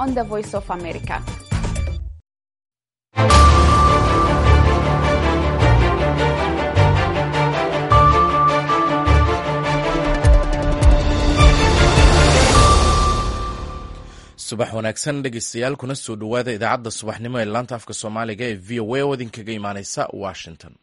on the Voice of America. subax wanaagsan dhegeystayaal kuna soo dhowaada idaacadda subaxnimo ee laanta afka soomaaliga ee v o a oo idinkaga imaaneysa washington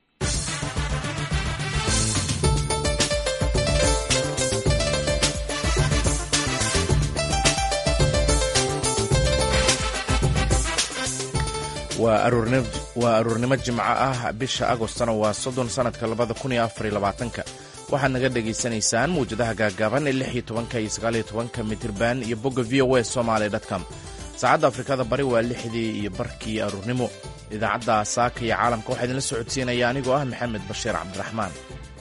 waa aruurnimo jimco ah bisha agostana waa soddon sanadka labada kun iyo afariyo labaatanka waxaad naga dhagaysanaysaan mawjadaha gaagaaban ee lix iyo tobanka iyo sagaaliyo tobanka mitirban iyo bogga v o a somaly com saacadda afrikada bari waa lixdii iyo barkii aruurnimo idaacadda saaka iyo caalamka waxaa idinla socodsiinaya anigoo ah maxamed bashiir cabdiraxmaan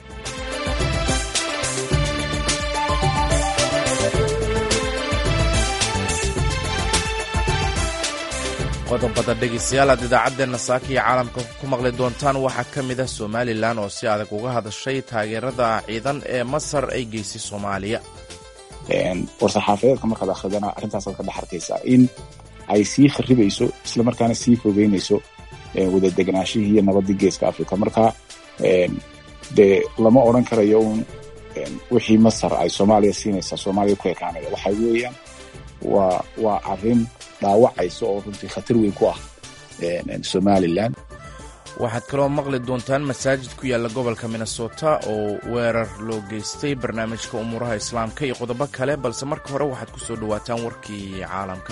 qodobada dhegeystayaal aad idaacadeenna saaka iyo caalamka ku maqli doontaan waxaa ka mid ah somalilan oo si adag uga hadashay taageerada ciidan ee masar ay geysay soomaaliya war-saxaafadeedka markaad akhridana arrintaasaad ka dhex arkaysaa in ay sii kharibayso islamarkaana sii fogeynayso wada deganaashihii iyo nabaddii geeska africa marka dee lama odran karayo un wixii masar ay soomaaliya siinaysaa soomaaliya ku ekaanaya waxa weeyaan waa waa arrin dhaawacaysa oo runtii khatar weyn ku ah somalilan waxaad kaloo maqli doontaan masaajid ku yaalla gobolka minnesota oo weerar loo geystay barnaamijka umuuraha islaamka iyo qodobo kale balse marka hore waxaad ku soo dhowaataan warkii caalamka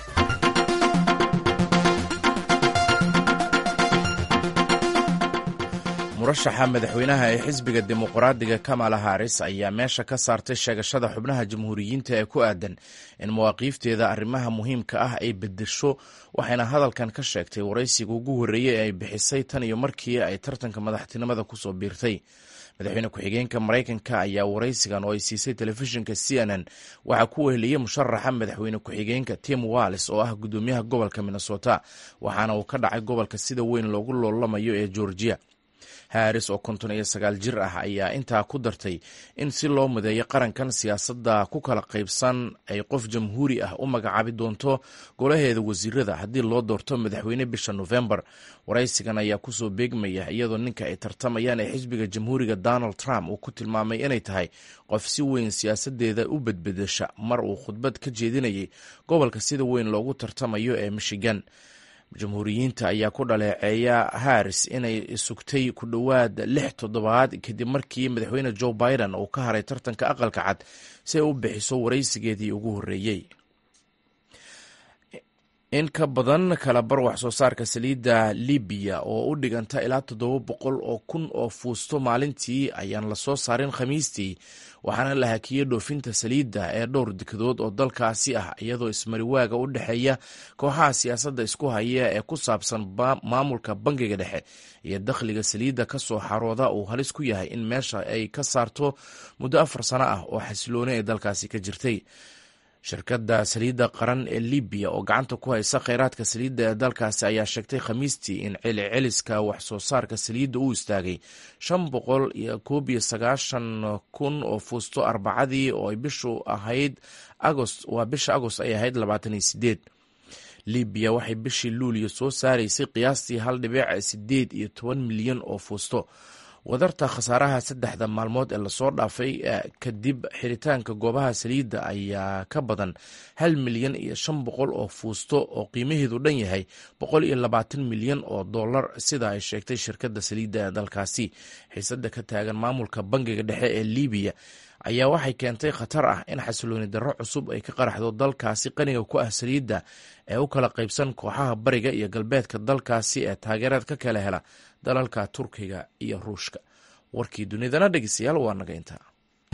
murashaxa madaxweynaha ee xisbiga dimuqraadiga kamala haris ayaa meesha ka saartay sheegashada xubnaha jamhuuriyiinta ee ku aadan in mawaaqiifteeda arrimaha muhiimka ah ay bedesho waxayna hadalkan ka sheegtay waraysiga ugu horreeyey ee ay bixisay tan iyo markii ay tartanka madaxtinimada kusoo biirtay madaxweyne ku-xigeenka maraykanka ayaa waraysigan oo ay siisay telefishinka c n n waxaa ku weheliyey musharaxa madaxweyne ku-xigeenka tim wallis oo ah gudoomiyaha gobolka minnesota waxaana uu ka dhacay gobolka sida weyn loogu loolamayo ee georgia haris oo konton iyo sagaal jir ah ayaa intaa ku dartay in si loo mudeeyo qarankan siyaasadda ku kala qaybsan ay qof jamhuuri ah u magacaabi doonto golaheeda wasiirada haddii loo doorto madaxweyne bisha nofembar waraysigan ayaa kusoo beegmaya iyadoo ninka ay tartamayaan ee xisbiga jamhuuriga donald trump uu ku tilmaamay inay tahay qof si weyn siyaasadeeda u bedbedesha mar uu khudbad ka jeedinayay gobolka sida weyn loogu tartamayo ee michigan jamhuuriyiinta ayaa ku dhaleeceeya haris inay sugtay ku dhowaad lix toddobaad kadib markii madaxweyne joe biden uu ka haray tartanka aqalka cad si ay u bixiso waraysigeedii ugu horreeyey in ka badan kala bar wax soo saarka saliidda libiya oo u dhiganta ilaa toddoba boqol oo kun oo fuusto maalintii ayaan lasoo saarin khamiistii waxaana la hakiyey dhoofinta saliidda ee dhowr dekedood oo dalkaasi ah iyadoo ismariwaaga u dhexeeya kooxaha siyaasadda isku haya ee ku saabsan maamulka bangiga dhexe iyo dakhliga saliidda ka soo xarooda uu halis ku yahay in meesha ay ka saarto muddo afar sano ah oo xasilooni ay dalkaasi ka jirtay shirkadda saliidda qaran ee libiya oo gacanta ku haysa kheyraadka saliidda ee dalkaasi ayaa sheegtay khamiistii in celiceliska wax soo saarka saliidda uu istaagay shan boqol iyo koob iyo sagaashan kun oo fuusto arbacadii oo ay bishu ahayd agost waa bisha agost ay ahayd labaatan iyo sideed libiya waxay bishii luuliyo soo saaraysay qiyaastii hal dhibic sideed iyo toban milyan oo fuusto wadarta khasaaraha saddexda maalmood ee lasoo dhaafay kadib xiritaanka goobaha saliidda ayaa ka badan hal milyan iyo shan boqol oo fuusto oo qiimaheedu dhan yahay boqol iyo labaatan milyan oo dollar sida ay sheegtay shirkadda saliidda ee dalkaasi xiisada ka taagan maamulka bangiga dhexe ee libiya ayaa waxay keentay khatar ah in xasilooni darro cusub ay ka qaraxdo dalkaasi qaniga ku ah saliidda ee u kala qaybsan kooxaha bariga iyo galbeedka dalkaasi ee taageerad ka kala hela dalalka turkiga iyo ruushka warkii dunidana dhegeystayaal waa naga intaa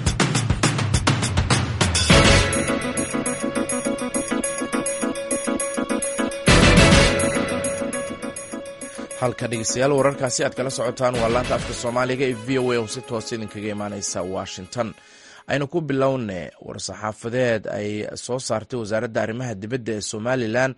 halka dhegeystayaal wararkaasi aad kala socotaan waa laanta afka soomaaliga ee v o a oo si toos idinkaga imaaneysa washington aynu ku bilowne war-saxaafadeed ay soo saartay wasaaradda arrimaha dibadda ee somalilan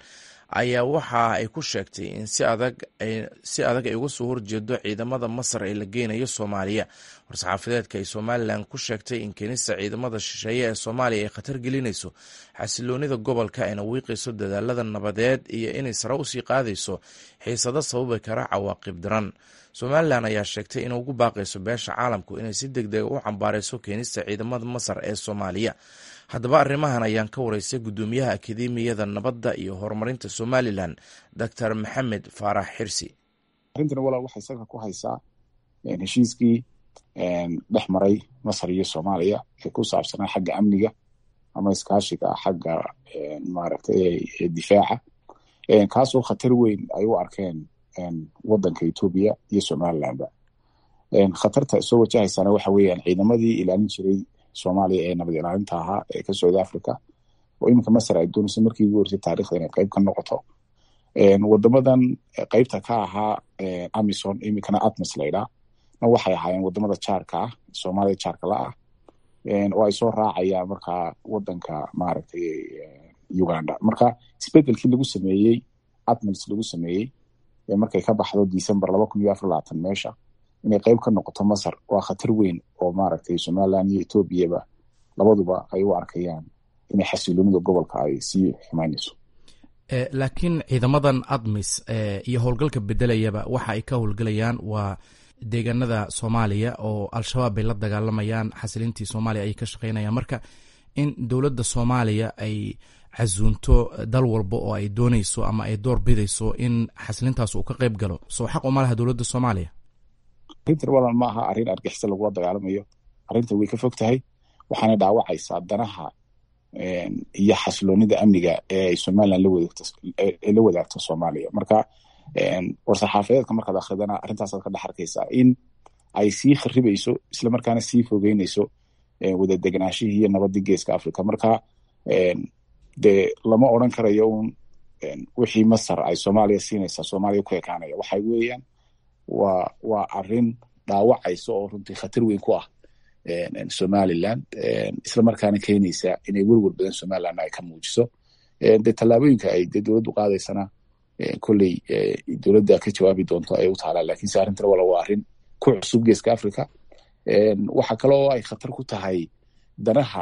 ayaa waxa ay ku sheegtay in si adag si adag ay uga soo horjeedo ciidamada masar ee la geynayo soomaaliya war-saxaafadeedka ay somalilan ku sheegtay in keenista ciidamada shisheeye ee soomaaliya ay khatar gelinayso xasiloonida gobolka ayna wiiqayso dadaalada nabadeed iyo inay sare usii qaadayso xiisado sababi kara cawaaqib daran somalilan ayaa sheegtay in ugu baaqayso beesha caalamku inay si deg dega u cambaarayso keenista ciidamada masar ee soomaaliya haddaba arrimahan ayaan ka wareystay guddoomiyaha akademiyada nabadda iyo horumarinta somalilan doctor maxamed faarax xirsi arrintan walaal waxay salka ku haysaa heshiiskii dhex maray masar iyo soomaaliya ee ku saabsanaa xagga amniga ama iskaashiga xagga maaragtay difaaca kaasoo khatar weyn ay u arkeen waddanka etoobiya iyo somalilandba khatarta soo wajahaysana waxa weeyaan ciidamadii ilaalin jiray soomaaliya ee nabad ilaalinta ahaa ee ka socda africa oo iminka masar ay doonayso markii ugu horeysay taarikhda inay qayb ka noqoto wadamadan qaybta ka ahaa amison iminkana atmos laydhaa na waxay ahaayeen wadamada jaarka ah soomaaliya jaarka la ah oo ay soo raacayaan markaa wadanka maaragtay uganda marka isbedelkii lagu sameeyey atmos lagu sameeyey markay ka baxdo december laba kun iyo afar labaatan meesha inay qayb ka noqoto masar waa khatar weyn oo maaragtay somaliland iyo etoobiyaba labaduba ay u arkayaan inay xasiloonida gobolka ay sii xumaynayso laakiin ciidamadan admis iyo howlgalka bedelayaba waxa ay ka howlgelayaan waa deegaanada soomaaliya oo al-shabaab bay la dagaalamayaan xasilintii soomaaliya ayay ka shaqeynayaan marka in dowladda soomaaliya ay casuunto dal walba oo ay dooneyso ama ay door bidayso in xasilintaas uu ka qayb galo soo xaq uma laha dowladda soomaaliya arrintan walan ma aha arrin argixisa lagula dagaalamayo arrinta way ka fog tahay waxaana dhaawacaysaa danaha iyo xasiloonida amniga ee somaliland la wadaagto soomaaliya marka war-saxaafadeedka markaad akridana arrintaasaad ka dhex arkaysaa in ay sii kharibayso islamarkaana sii fogeynayso wada deganaashihii iyo nabadii geeska africa marka dee lama odran karayo un wixii masar ay soomaaliya siinaysaa soomaaliya ku ekaanaya waxa weeyaan waa waa arrin dhaawacaysa oo runtii khatar weyn ku ah somaliland islamarkaana keenaysa inay werwer badan somaliland ay ka muujiso de tallaabooyinka ay de dowladdu qaadaysana kolley dowladda ka jawaabi doonto ay u taalaa lakiinse arrintan wala waa arrin ku cusub geeska africa waxa kale oo ay khatar ku tahay danaha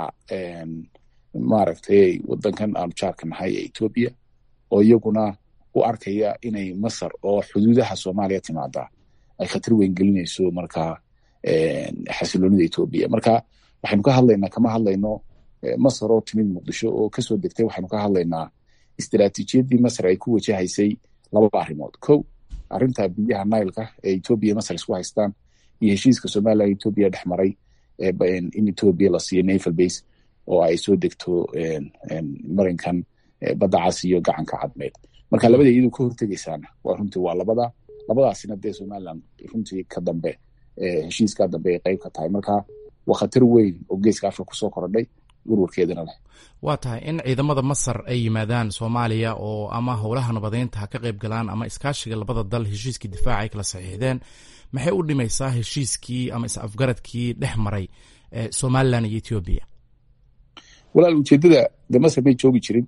maaragtay wadankan aanu jaarka nahay ee etoobiya oo iyaguna u arkaya inay masar oo xuduudaha soomaaliya timaada ay khatar weyn gelinayso markaa xasiloonida etoobiya marka waxaynu ka hadlaynaa kama hadlayno masar oo timid muqdisho oo kasoo degtay waxaynu ka hadlaynaa istaraatiijiyadii masar ay ku wajahaysay laba arrimood kow arrinta biyaha nileka ee etoobiya masar isku haystaan iyo heshiiska somaliland etoobiya dhex maray in etoobiya la siiyo naval base oo ay soo degto marinkan badda cas iyo gacanka cadmeed marka labada iyadu ka hortegaysaana waa runtii waa labada labadaasina dee somaliland runtii ka dambe heshiiska dambe ay qayb ka tahay marka waa khatar weyn oo geeska africa kusoo korodhay werwarkeedana leh waa tahay in ciidamada masar ay yimaadaan soomaaliya oo ama howlaha nabadeynta ha ka qayb galaan ama iskaashiga labada dal heshiiskii difaaca ay kala saxiixdeen maxay u dhimaysaa heshiiskii ama is-afgaradkii dhex maray somalilan iyo etoobiya walaal ujeedada de masar may joogi jirin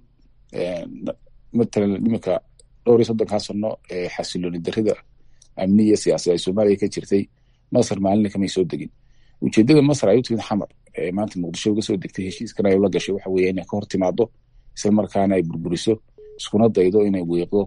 matalan iminka dhowr iyo soddonkaa sano ee xasilooni darida amniya siyaasi ay soomaaliya ka jirtay masar maalinna kamay soo degin ujeedada masar ay u timid xamar ee maanta muqdisho uga soo degtay heshiiskan ay ula gashay waxa weeye inay ka hor timaado isla markaana ay burburiso iskuna daydo inay weeqdo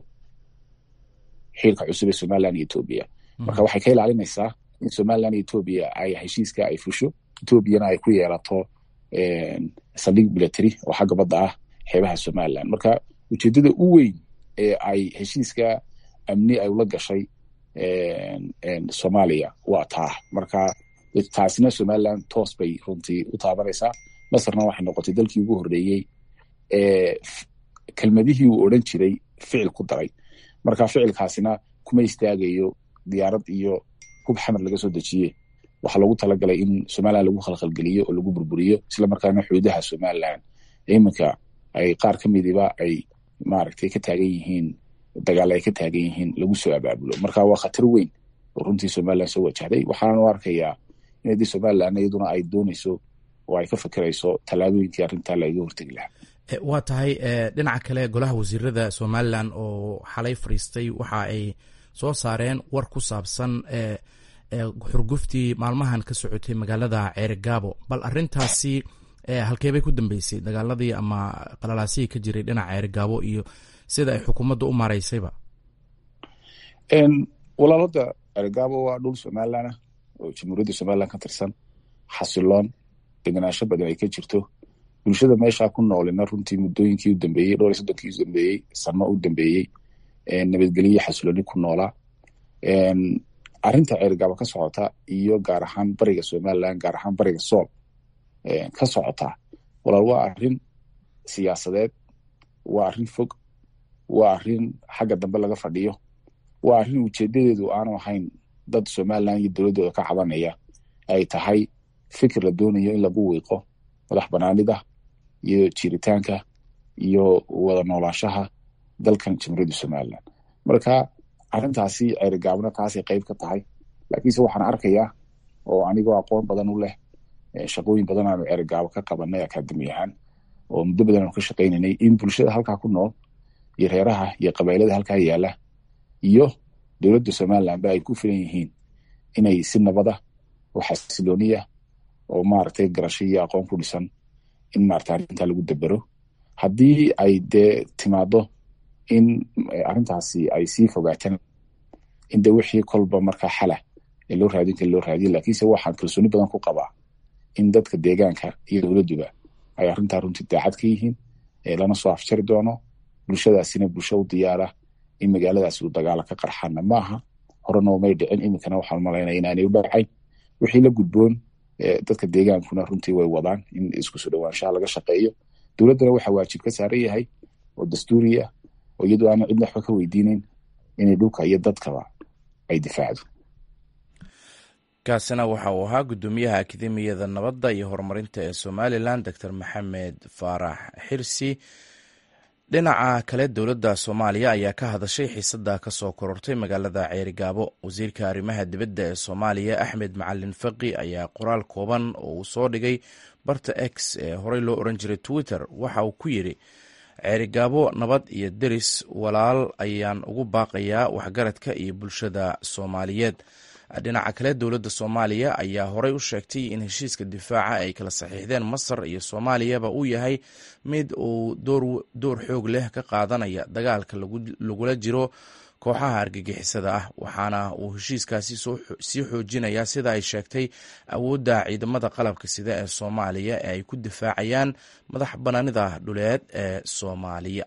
xiilka cusub ee somaliland iyo etoobiya marka waxay ka ilaalinaysaa in somaliland iyo etoobiya ay heshiiska ay fusho etoobiyana ay ku yeelato saldhig military oo xagga badda ah xeebaha somaliland marka ujeedada u weyn ee ay heshiiska amni ay ula gashay soomaaliya waa taa marka taasina somaliland toos bay runtii u taabanaysaa masarna waxay noqotay dalkii ugu horreeyey ee kelmadihii uu odran jiray ficil ku daray marka ficilkaasina kuma istaagayo diyaarad iyo hub xamar laga soo dejiye waxaa loogu talagalay in somaliland lagu khalkhalgeliyo oo lagu burburiyo isla markaana xuduudaha somaliland iminka ay qaar ka midiba ay maaragtay ka taagan yihiin dagaal ay ka taagan yihiin lagu soo abaabulo marka waa khatar weyn oo runtii somaliland soo wajahday waxaana u arkayaa in haddii somaliland iyaduna ay doonayso oo ay ka fikirayso tallaabooyinkii arrintaa laiga hortegi lahaa waa tahay dhinaca kale golaha wasiirada somalilan oo xalay fadhiistay waxa ay soo saareen war ku saabsan xurguftii maalmahan ka socotay magaalada ceerigaabo bal arintaasi halkeebay ku dambeysay dagaaladii ama qalalaasihii ka jiray dhinaca ceerigaabo iyo sida ay xukuumadda u maaraysayba walaalada ceerigaabo waa dhul somalilan ah oo jamhuuriyadda somalilan ka tirsan xasiloon degenaansho badan ay ka jirto bulshada meesha ku noolina runtii muddooyinkii u dambeeyey dhowr iyo soddonkii u dambeeyey sano u dambeeyey nabadgelyo xasilooni ku noolaa arrinta ceerigaabo ka socota iyo gaar ahaan bariga somalilan gaar ahaan bariga sool ka socota walaal waa arrin siyaasadeed waa arrin fog waa arrin xagga dambe laga fadhiyo waa arrin ujeedadeedu aanu ahayn dad somalilan iyo dowladdooda ka cabanaya ay tahay fikir la doonayo in lagu wiiqo madax banaanida iyo jiritaanka iyo wada noolaashaha dalkan jamhuuriyadda somalilan marka arrintaasi ceerigaabna taasay qayb ka tahay laakiinse waxaan arkayaa oo anigoo aqoon badan u leh shaqooyin badan aanu ceerigaabo ka qabanay akademi ahaan oo muddo badan aanu ka shaqaynaynay in bulshada halkaa ku nool iyo reeraha iyo qabailada halkaa yaala iyo dowladda somalilanba ay ku filan yihiin inay si nabada oo xasilooniya oo maaragtay garasho iyo aqoon ku dhisan in maarata arrintaa lagu dabero haddii ay dee timaado in arrintaasi ay sii fogaataan in de wixii kolba markaa xala ee loo raadin kara loo raadiya lakiinse waxaan kalsooni badan ku qabaa in dadka deegaanka iyo dowladduba ay arrintaa runtii daacad ka yihiin lana soo afjari doono bulshadaasina bulsho u diyaara in magaaladaasi uu dagaala ka qarxana maaha horena umay dhicin iminkana waxaan malaynaya inaanay u dhacayn wixii la gudboon dadka deegaankuna runtii way wadaan in isku soo dhowaanshaha laga shaqeeyo dowladdana waxaa waajib ka saaran yahay oo dastuuriya oo iyadoo aanan cidna waxba ka weydiinayn inay dhulka iyo dadkaba ay difaacdo kaasina waxa uu ahaa guddoomiyaha akademiyada nabadda iyo horumarinta ee somalilan doctor maxamed faarax xirsi dhinaca kale dowladda soomaaliya ayaa ka hadashay xiisada ka soo korortay magaalada ceerigaabo wasiirka arrimaha dibadda ee soomaaliya axmed macalin faqi ayaa qoraal kooban oo uu soo dhigay barta x ee horey loo oran jiray twitter waxa uu ku yidhi ceerigaabo nabad iyo deris walaal ayaan ugu baaqayaa waxgaradka iyo bulshada soomaaliyeed dhinaca kale dowladda soomaaliya ayaa horey u sheegtay in heshiiska difaaca ay kala saxiixdeen masar iyo soomaaliyaba uu yahay mid uu door xoog leh ka qaadanaya dagaalka lagula jiro kooxaha argagixisada ah waxaana uu heshiiskaasi sii xoojinayaa sida ay sheegtay awoodda ciidamada qalabka sida ee soomaaliya ee ay ku difaacayaan madax banaanida dhuleed ee soomaaliya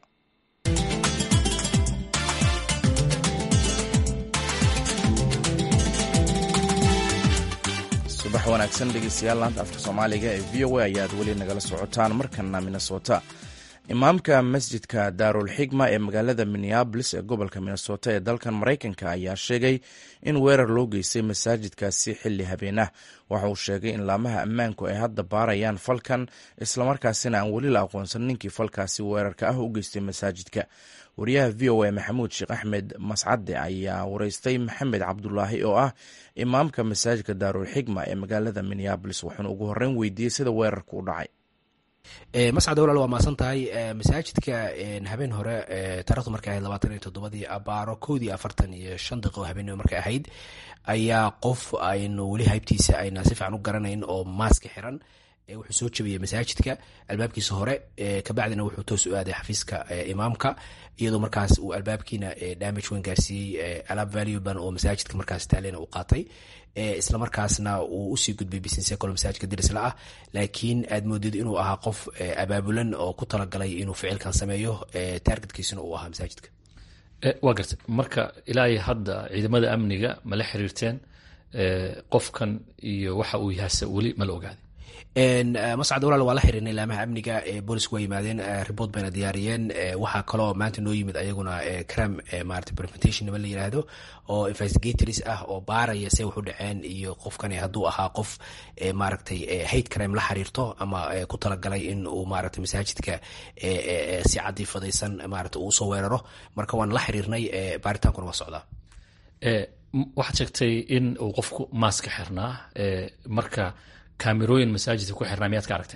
subax wanaagsan dhegeystayaal laanta afka soomaaliga ee v o a ayaad weli nagala socotaan markana minnesota imaamka masjidka daarul xigma ee magaalada minneabolis ee gobolka minnesota ee dalkan maraykanka ayaa sheegay in weerar loo geystay masaajidkaasi xilli habeen ah waxa uu sheegay in laamaha ammaanku ay hadda baarayaan falkan islamarkaasina aan weli la aqoonsan ninkii falkaasi weerarka ah u geystay masaajidka wariyaha v o a maxamuud sheekh axmed mascade ayaa wareystay maxamed cabdulaahi oo ah imaamka masaajidka daarul xigma ee magaalada minneabolis wuxuuna ugu horreyn weydiiyey sida weerarku u dhacay mascade walaal waa maasan tahay masaajidka habeen hore taarikhdu markay ahayd labaatan iyo toddobadii abaaro koodii afartan iyo shan daqiiqo habeenimo markay ahayd ayaa qof aynu weli haybtiisa ayna si fiican u garanayn oo maaska xiran wuxuu soo jabiyey masaajidka albaabkiisa hore kabacdina wuxuu toos u aaday xafiiska imaamka iyadoo markaas uu albaabkiina damage weyn gaarsiiyey alaab valueban oo masaajidka markaas taalena u qaatay isla markaasna uu usii gudbay business kalo masaajidka dirisla ah laakiin aad moodid inuu ahaa qof abaabulan oo ku talagalay inuu ficilkan sameeyo targetkiisuna uu ahaa masaajidka waa garta marka ilaa iyo hadda ciidamada amniga ma la xiriirteen qofkan iyo waxa uu yahase weli ma la ogaaday mascad walaal waa la xihiirnay laamaha amniga boolisku waa yimaadeen report bayna diyaariyeen waxaa kaloo maanta noo yimid ayaguna cram maarata preventation nima la yiraahdo oo investigators ah oo baaraya se wax u dhaceen iyo qofkani hadduu ahaa qof maaragtay hate crime la xiriirto ama ku talagalay in uu maarata masaajidka si cadii fadaysan maarata uu usoo weeraro marka waan la xiriirnay baaritaankuna waa socdaa waxaad sheegtay in uu qofku maaska xirnaa marka kaamirooyin masaajidka ku xirnaa miyaad ka aragteen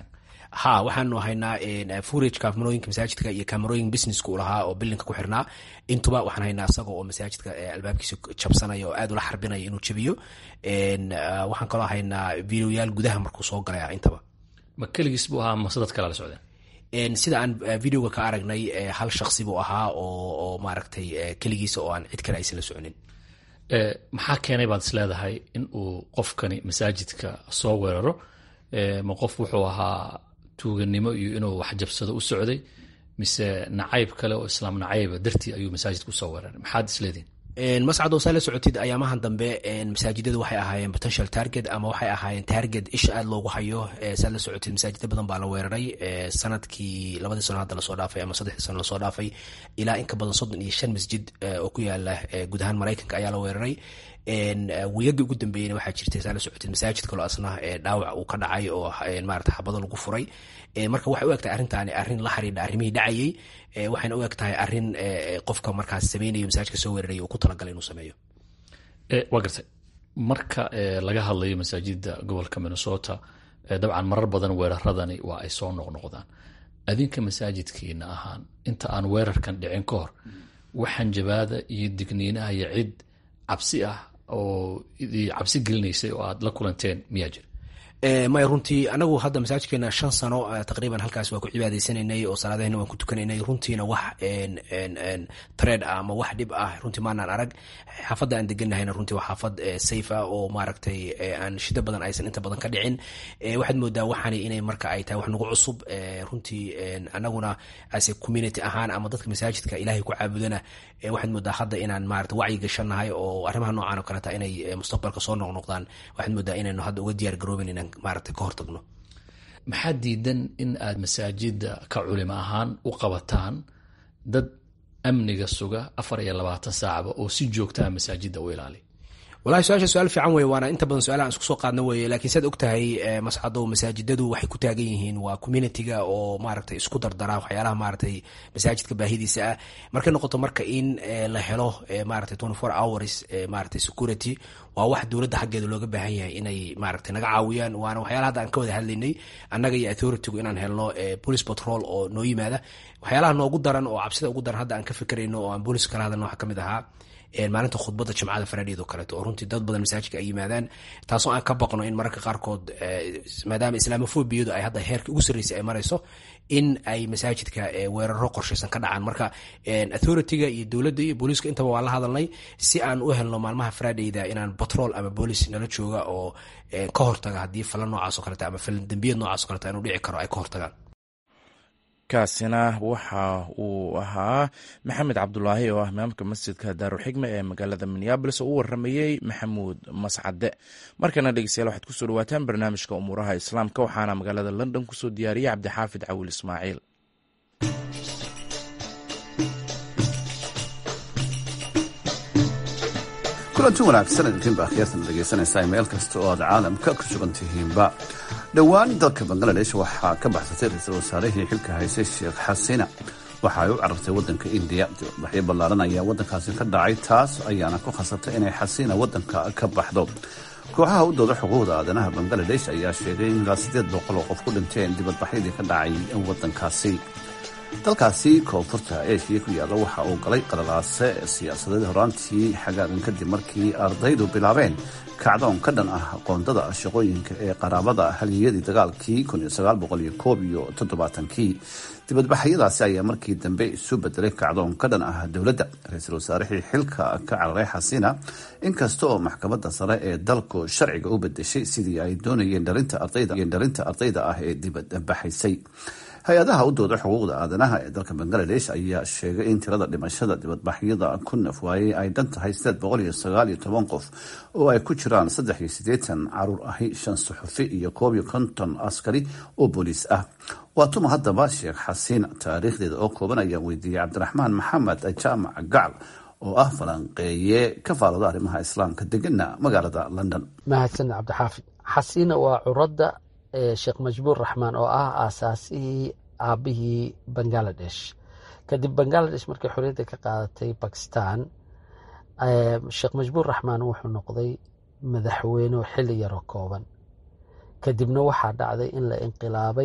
ha waxaanu haynaa furage kaamarooyinka masaajidka iyo kaamarooyin businesska u lahaa oo bilinka ku xirnaa intuba waxaan haynaa isaga oo masaajidka albaabkiisa jabsanaya oo aad ula xarbinaya inuu jabiyo waxaan kaloo haynaa videoyaal gudaha markuu soo galaya intaba ma keligiis buu ahaa mase dad kalaa la socdeen sida aan videoga ka aragnay hal shaksi buu ahaa oo maaragtay keligiisa oo aan cid kale aysan la soconin maxaa keenay baad is leedahay in uu qofkani masaajidka soo weeraro ma qof wuxuu ahaa tuuganimo iyo inuu wax jabsado u socday mise nacayb kale oo islaam nacayba dartii ayuu masaajidka usoo weeraray maxaad isleedihin mascad oo saa la socotid ayaamahan dambe masaajidadu waxay ahaayeen potential target ama waxay ahaayeen target isha aad loogu hayo saa la socotid masaajida badan baa la weeraray sanadkii labadii sano hadda lasoo dhaafay ama saddexdii sano lasoo dhaafay ilaa in ka badan soddon iyo shan masjid oo ku yaala guud ahaan maraykanka ayaa la weeraray wiyagii ugu dambeeyena waxaa jirtay saa la socotid masaajid kaloo asna dhaawac uu ka dhacay oo maarata xabado lagu furay marka waxay u egtahay arrintaani arrin la xiriidha arrimihii dhacayey waxayna u eg tahay arrin qofka markaas sameynayo masaajidka soo weeraray uu ku talagalay inuu sameeyo waa gartay marka laga hadlayo masaajida gobolka minnesota dabcan marar badan weeraradani waa ay soo noqnoqdaan adinka masaajidkiina ahaan inta aan weerarkan dhicin ka hor waxaan jabaada iyo digniinaha iyo cid cabsi ah oo cabsi gelinaysay oo aad la kulanteen miyaa jira maya runtii anagu hadda masaajidkeena shan sano taqriiban halkaas waa ku cibaadeysananay oo salaadahena waan ku tukanaynay runtiina wax tred ah ama wax dhib ah runtii maanaan arag xaafadda aan deganahayna runtii waa xaafad safe ah oo maaragtay aan shida badan aysan inta badan ka dhicin waxaad moodaa waxaani inay marka ay tahay wax nagu cusub runtii anaguna ase community ahaan ama dadka masaajidka ilaahay ku caabudana waxaad moodaa hadda inaan maarata wacyi gashanahay oo arrimaha noocan oo kaleta inay mustaqbalka soo noqnoqdaan waxaad moodaa inaynu hadda uga diyaar garoobin inaan maarata ka hortagno maxaa diidan in aad masaajida ka culimo ahaan u qabataan dad amniga suga afar iyo labaatan saacba oo si joogtaa masaajida u ilaali walahi su-aasha su-aal fiican wey waana inta badan su-aalahan isku soo qaadna weye lakiin saad og tahay mascado masaajidadu waxay ku taagan yihiin waa communitiga oo maaragtay isku dardara waxyaalaha maaragtay masaajidka baahidiisa ah markay noqoto marka in la helo maaragtay twenty four hours maaragtay security waa wax dowladda xaggeeda looga baahan yahay inay maaragtay naga caawiyaan waana waxyaalaha hadda aan ka wada hadlaynay annaga iyo authoritygu inaan helno police patrol oo noo yimaada waxyaalaha noogu daran oo cabsida ugu daran hadda aan ka fikirayno oo aan booliska kala hadalno waxaa ka mid ahaa maalinta khudbadda jimcada faraadheed oo kaleeto oo runtii dad badan masaajidka ay yimaadaan taasoo aan ka baqno in mararka qaarkood maadaama islaamofobiyadu ay hadda heerka ugu sarreysay ay marayso in ay masaajidka weeraro qorshaysan ka dhacaan marka authorityga iyo dowladda iyo booliiska intaba waan la hadalnay si aan u helno maalmaha faraadheyda inaan batrol ama boolis nala jooga oo ka hortaga haddii falan noocaas o kaleta ama falan dembiyad noocaas o kaleta inuu dhici karo ay ka hortagaan kaasina waxa uu ahaa maxamed cabdulaahi oo ah imaamka masjidka daarulxikma ee magaalada minneabolis oo u waramayey maxamuud mascade markana dhegeystayaal waxaad kusoo dhawaataan barnaamijka umuuraha islaamka waxaana magaalada london kusoo diyaariyey cabdixaafid cawil ismaaciil kulanti wanaagsan idinkiinba akhyaartan dhegaysanaysaa meel kasta oo aad caalamka ku sugan tihiinba dhowaan dalka bangaladesh waxaa ka baxsatay ra-iisul wasaarihii xilka haysay sheekh xasina waxa ay u carartay waddanka indiya dibadbaxyo ballaaran ayaa waddankaasi ka dhacay taas ayaana ku khasabtay inay xasina waddanka ka baxdo kooxaha u dooda xuquuqda aadanaha bangaladesh ayaa sheegay in ilaa siddeed boqol oo qof ku dhinteen dibadbaxyadii ka dhacay waddankaasi dalkaasi koonfurta eeshiya ku yaalla waxa uu galay qalalaase siyaasadeed horaantii xagaagan kadib markii ardaydu bilaabeen kacdoon ka dhan ah qoondada shaqooyinka ee qaraabada haliyadii dagaalkii iyo toddobaaatankii dibadbaxyadaasi ayaa markii dambe isu bedelay kacdoon ka dhan ah dowladda ra-iisul wasaarihii xilka ka cararay xasina inkasta oo maxkamadda sare ee dalku sharciga u bedeshay sidii ay doonayeen dhalinta ardayda ah ee dibadbaxaysay hay-adaha u dooda xuquuqda aadanaha ee dalka bangaladesh ayaa sheegay in tirada dhimashada dibadbaxyada ku nafwaayey ay dhan tahay qof oo ay ku jiraan caruur ahi shan suxufi iyo koob iyo konton askari oo booliis ah waa tuma haddaba sheekh xasiin taariikhdeeda oo kooban ayaa weydiiyey cabdiraxmaan maxamed jaamac gacal oo ah falanqeeye ka faalooda arrimaha islaamka degana magaalada london mahadsan cabdixaafid xasiina waa curadda sheekh majbuur raxmaan oo ah aasaasihii aabihii bangaladesh kadib bangaladesh markay xorriyadda ka qaadatay bakistan sheekh majbuur raxmaan wuxuu noqday madaxweyne xilli yaroo kooban kadibna waxaa dhacday in la inqilaabay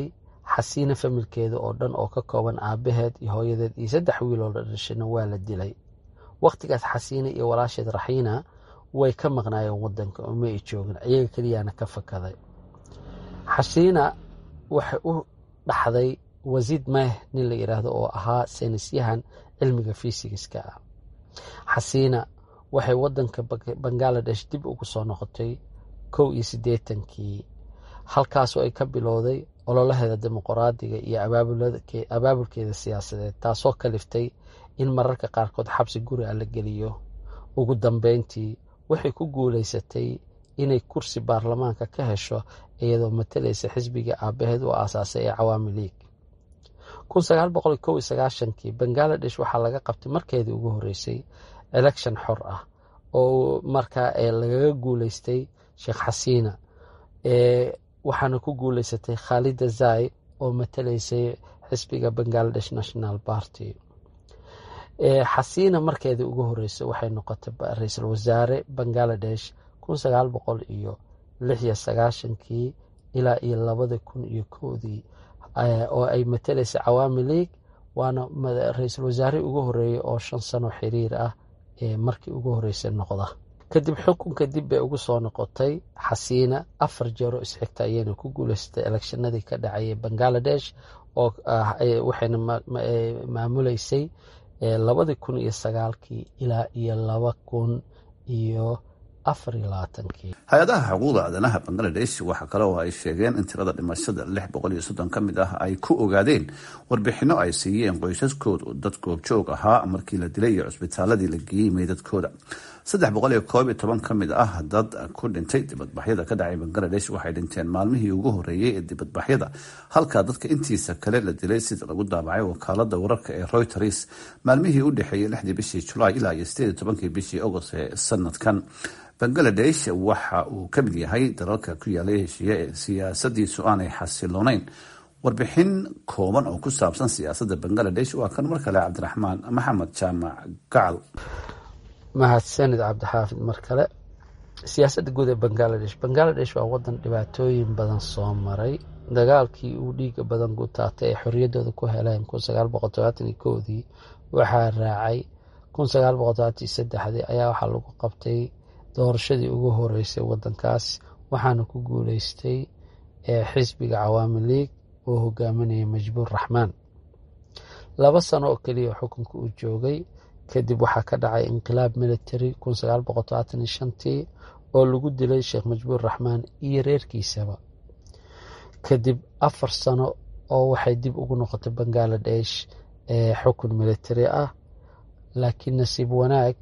xasiina familkeeda oo dhan oo ka kooban aabaheed iyo hooyadeed iyo saddex wiil oo la dhashayna waa la dilay wakhtigaas xasiina iyo walaasheed raxiina way ka maqnaayeen wadanka oo ma ay joogin iyaga keliyaana ka fakaday xasiina waxay u dhaxday wasiid meh nin la yidhaahdo oo ahaa saynisyahan cilmiga fisigiska ah xasiina waxay wadanka bangaladesh dib ugu soo noqotay kow iyo siddeetankii halkaasoo ay ka bilowday ololaheeda dimuqraadiga iyo abaabulkeeda siyaasadeed taasoo kaliftay in mararka qaarkood xabsi guri a la geliyo ugu dambeyntii waxay ku guulaysatay inay kursi baarlamaanka ka hesho iyadoo matalaysa xisbiga aabaheed u aasaasay ee cawaami liig kii bangaladesh waxaa laga qabtay markeedii ugu horeysay election xor ah oo markaa lagaga guuleystay sheekh xasiina waxaana ku guuleysatay khaalida zai oo matalaysay xisbiga bangaladesh national party xasiina markeedii ugu horeysay waxay noqotay ra-iisul wasaare bangaladesh kii ilaa iyo labada kun iyo kowdii oo ay matalaysay cawaami league waana ra-iisul wasaarihii ugu horeeyey oo shan sano xiriir ah ee markii ugu horeysay noqda kadib xukunka dib bay ugu soo noqotay xasiina afar jeero isxigta ayayna ku guuleysatay elekshanadii ka dhacayay bangaladesh oo waxayna maamuleysay labadii kun iyo sagaalkii ilaa iyo laba kun iyo hay-adaha xuquuqda aadanaha bangaladesh waxaa kale oo ay sheegeen in tirada dhimashada lix boqol iyo soddon ka mid ah ay ku ogaadeen warbixino ay siiyeen qoysaskooda dad goobjoog ahaa markii la dilay iyo cusbitaaladii la geeyey meydadkooda saddex boqol iyo koob iyo toban ka mid ah dad ku dhintay dibadbaxyada ka dhacay bangaladesh waxay dhinteen maalmihii ugu horeeyey ee dibadbaxyada halka dadka intiisa kale la dilay sida lagu daabacay wakaalada wararka ee reuters maalmihii u dhexeeyey lixdii bishii julaay ilaa iyo sideed iyo tobankii bishii agost ee sanadkan bangaladesh waxa uu ka mid yahay dalalka ku yaalay heshiiye ee siyaasadiisu aanay xasiloonayn warbixin kooban oo ku saabsan siyaasadda bangaladesh waa kan mar kale cabdiraxmaan maxamed jaamac gacal mahadsanid cabdixaafid mar kale siyaasadda guud ee bangaladesh bangaladesh waa wadan dhibaatooyin badan soo maray dagaalkii uu dhiiga badan ku taatay ay xorriyaddooda ku heleen dii waxaa raacay dii ayaa waxaa lagu qabtay doorashadii ugu horeysay wadankaas waxaana ku guuleystay xisbiga cawaami league oo hogaaminaya majbuur raxmaan laba sano oo keliya xukunka uu joogay kadib waxaa ka dhacay inqilaab military tii oo lagu dilay sheekh majbuur raxmaan iyo reerkiisaba kadib afar sano oo waxay dib ugu noqotay bangaladesh xukun military ah laakiin nasiib wanaag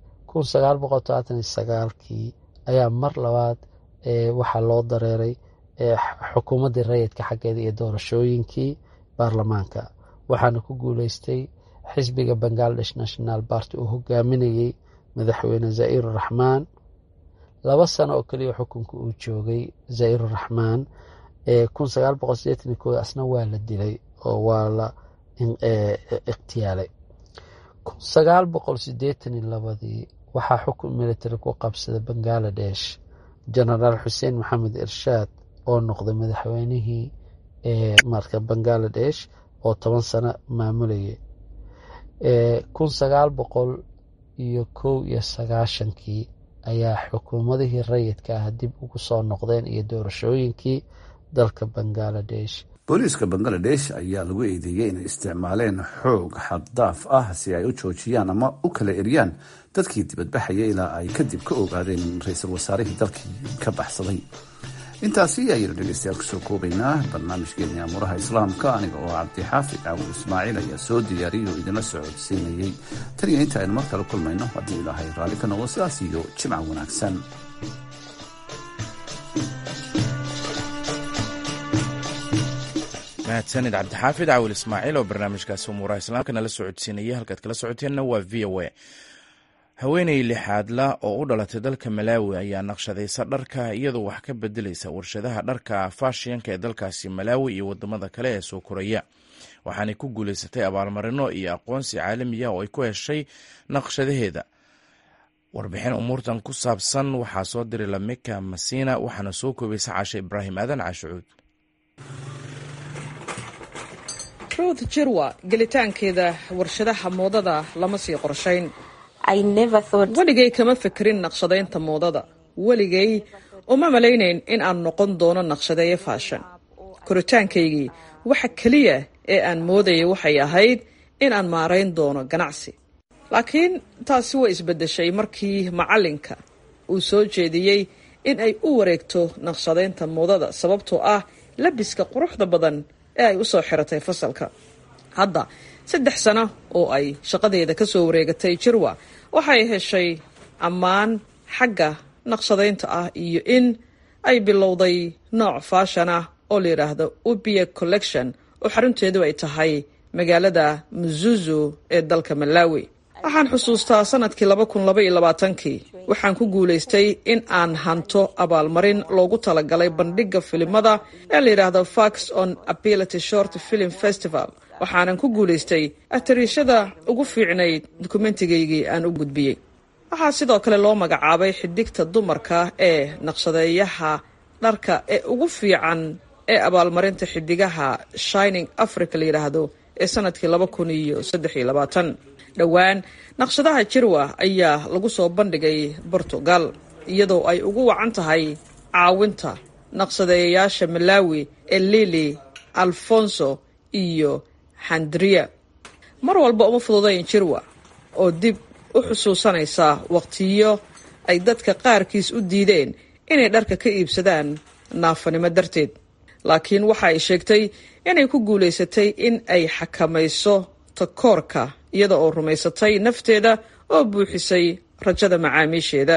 kii ayaa mar labaad waxaa loo dareeray xukuumaddii rayidka xaggeeda iyo doorashooyinkii baarlamaanka waxaana ku guuleystay xisbiga bangaladesh national party uu hogaaminayey madaxweyne zaa'ir raxmaan laba sano oo keliya xukunka uu joogay zaa'ir raxmaan asna waa la dilay oo waa la ikhtiyaalay labadii waxaa xukun military ku qabsaday bangaladesh genaraal xuseen maxamed irshaad oo noqday madaxweynihii marka bangaladesh oo toban sano maamulayay kun sagaal boqol iyo kow iyo sagaashankii ayaa xukuumadihii rayidka ah dib ugu soo noqdeen iyo doorashooyinkii dalka bangaladesh booliiska bangaladesh ayaa lagu eedeeyey inay isticmaaleen xoog xaddaaf ah si ay u joojiyaan ama u kala eryaan dadkii dibadbaxaya ilaa ay kadib ka ogaadeen ra-iisul wasaarihii dalkii ka baxsaday intaasi ayaynu dhegeystayaal kusoo koobaynaa barnaamijkeeni amuuraha islaamka aniga oo cabdixaafid caawul ismaaciil ayaa soo diyaariyay oo idinla socodsiinayey tan iyo inta aynu mar kale kulmayno haddii ilaahay raalli ka noqdo sidaas iyo jimca wanaagsan mahadsanid cabdixaafid caawil ismaaciil oo barnaamijkaasi umuuraha islaamka nala socodsiinaya halkaad kala socoteenna waa v o a haweeney lixaadla oo u dhalatay dalka malaawi ayaa naqshadaysa dharka iyadoo wax ka bedelaysa warshadaha dharka faashiyanka ee dalkaasi malaawi iyo wadamada kale ee soo koraya waxaanay ku guuleysatay abaalmarino iyo aqoonsi caalamiya oo ay ku heshay naqshadaheeda warbixin umuurtan ku saabsan waxaa soo diray lamika masina waxaana soo koobaysa caashe ibraahim aadan caashucuud ruth jirwa gelitaankeeda warshadaha moodada lama sii qorshayn weligay kama fekerin naqshadaynta moodada weligay uma malaynayn in aan noqon doono naqshadeeye faashan koritaankaygii waxa keliya ee aan moodayay waxay ahayd in aan maarayn doono ganacsi laakiin taasi way isbeddeshay markii macallinka uu soo jeediyey in ay u wareegto naqshadaynta moodada sababtoo ah labiska quruxda badan ee ay u soo xiratay fasalka hadda saddex sano oo ay shaqadeeda ka soo wareegatay jirwa waxay heshay ammaan xagga naqshadaynta ah iyo in ay bilowday nooc faashan ah oo la yidhaahdo ubia collection oo xarunteedu ay tahay magaalada muzuzu ee dalka malawi waxaan xusuustaa sanadkii laba kun laba iyo labaatankii waxaan ku guulaystay in aan hanto abaalmarin loogu talagalay bandhigga filimada ee la yidhaahdo fax on ability short film festival waxaanan ku guulaystay atariishada ugu fiicnayd dukumentigaygii aan u gudbiyey waxaa sidoo kale loo magacaabay xidigta dumarka ee naqshadeeyaha dharka ee ugu fiican ee abaalmarinta xidigaha shining africa la yidhaahdo ee sanadkii laba kun iyo saddex iyo labaatan dhowaan naqshadaha jirwa ayaa lagu soo bandhigay portugal iyadoo ay ugu wacan tahay caawinta naqshadeeyayaasha malawi ee lili alfonso iyo handria mar walba uma fududayn jirwa oo dib u xusuusanaysa waqtiyo ay dadka qaarkiis u diideen inay dharka ka iibsadaan naafanimo darteed laakiin waxa ay sheegtay inay ku guulaysatay in ay xakamayso takoorka iyada oo rumaysatay nafteeda oo buuxisay rajada macaamiisheeda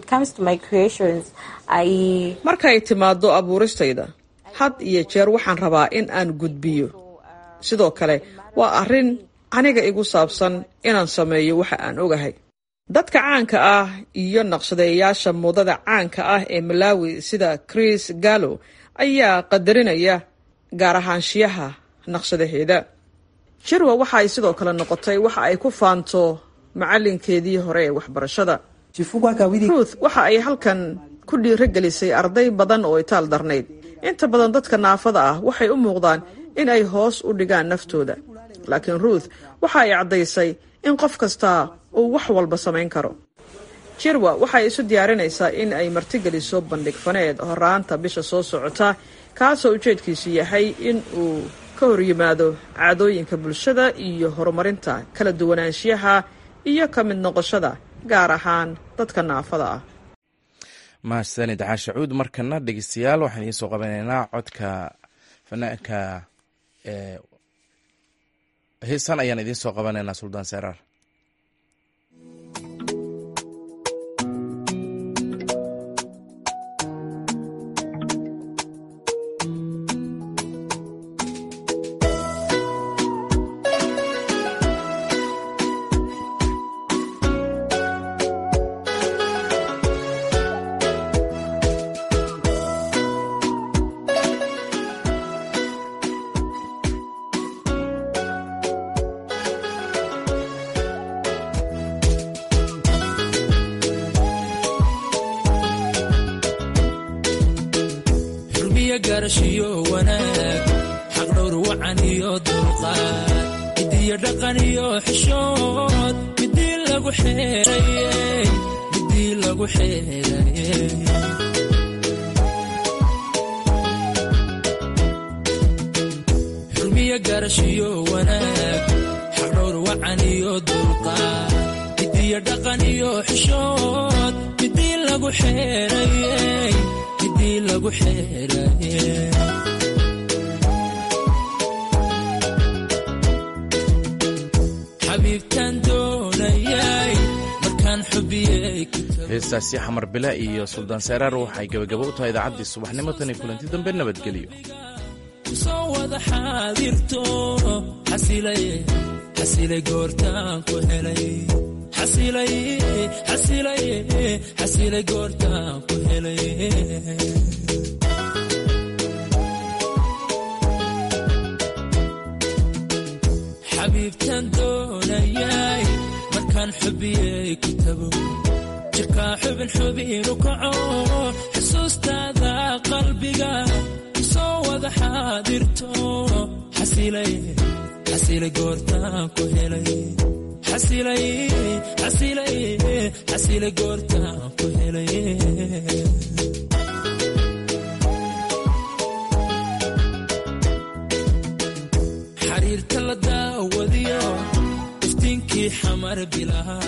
marka ay timaado abuuristayda had iyo jeer waxaan rabaa in aan gudbiyo sidoo kale waa arrin aniga igu saabsan inaan sameeyo waxa aan ogahay dadka caanka ah iyo naqshadeeyaasha moodada caanka ah ee malawi sida chris gallo ayaa qadarinaya gaar ahaanshiyaha naqshadaheeda jirwa waxa ay sidoo kale noqotay waxa ay ku faanto macalinkeedii hore ee waxbarashada ruth waxa ay halkan ku dhiirogelisay arday badan oo itaal darnayd inta badan dadka naafada ah waxay u muuqdaan in ay hoos u dhigaan naftooda laakiin ruth waxa ay caddaysay in qof kasta uu wax walba samayn karo jirwa waxay isu diyaarinaysaa in ay martigeliso bandhig faneed horaanta bisha soo socota kaasoo ujeedkiisu yahay in uu ka hor yimaado caadooyinka bulshada iyo horumarinta kala duwanaanshiyaha iyo ka mid noqoshada gaar ahaan dadka naafada ah mahadsanid caashacuud markana dhegeystayaal waxaan idiin soo qabanaynaa codka fanaanka heesan ayaan idiin soo qabanaynaa suldaan seraar garashiyo wanaag xaqdhowr wacan iyo dulqaad midiyo dhaqan iyo xishood midii lagu xeerayey midii lagu xeerayey xurmiyo garashiyo wanaag xaqdhowr wacan iyo dulqaad midiyo dhaqan iyo xishood midii lagu xeerayey midii lagu xeerayey xabiibtaan doonayay markaan xubiyey heestaasi xamar bila iyo suldaan seraar waxay gebagabo u tahay idaacaddii subaxnimo tan iyo kulanti dambe nabadgelyo soo wada xaadirto xasilay xasilay goortaan ku helay xasilay xasilay xasilay goortaan ku helay xabiibtaan doonayay markaan xubiyey ku tago jirkaa xubin xubinu kaco xusuustaada qalbiga soo wada xaadirto xasilay xasilay goortaan ku helay xasilay xasilay xasilay goortaan ku helay xariirta la daawadiyo iftiinkii xamar bilaha